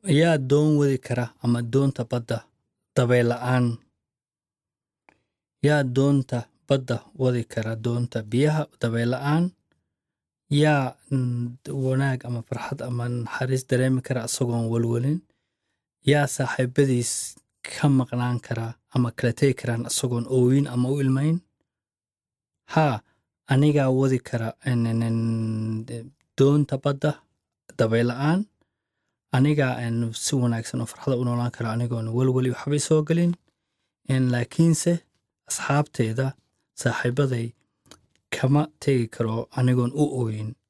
yaa doon wadi kara ama doonta badda dabeyl la'aan yaa doonta badda wadi kara doonta biyaha dabeyl la'aan yaa wanaag ama farxad ama naxariis dareemi kara isagoon walwalin yaa saaxiibadiis ka maqnaan kara ama kala tegi karaan isagoon ooyin ama u ilmayn haa anigaa wadi kara doonta badda dabeyl la'aan anigaa si wanaagsan oo farxada u noolaan kara anigoon walwali waxbay soo gelin laakiinse asxaabteeda saaxiibaday kama tegi karo anigoon u ooyin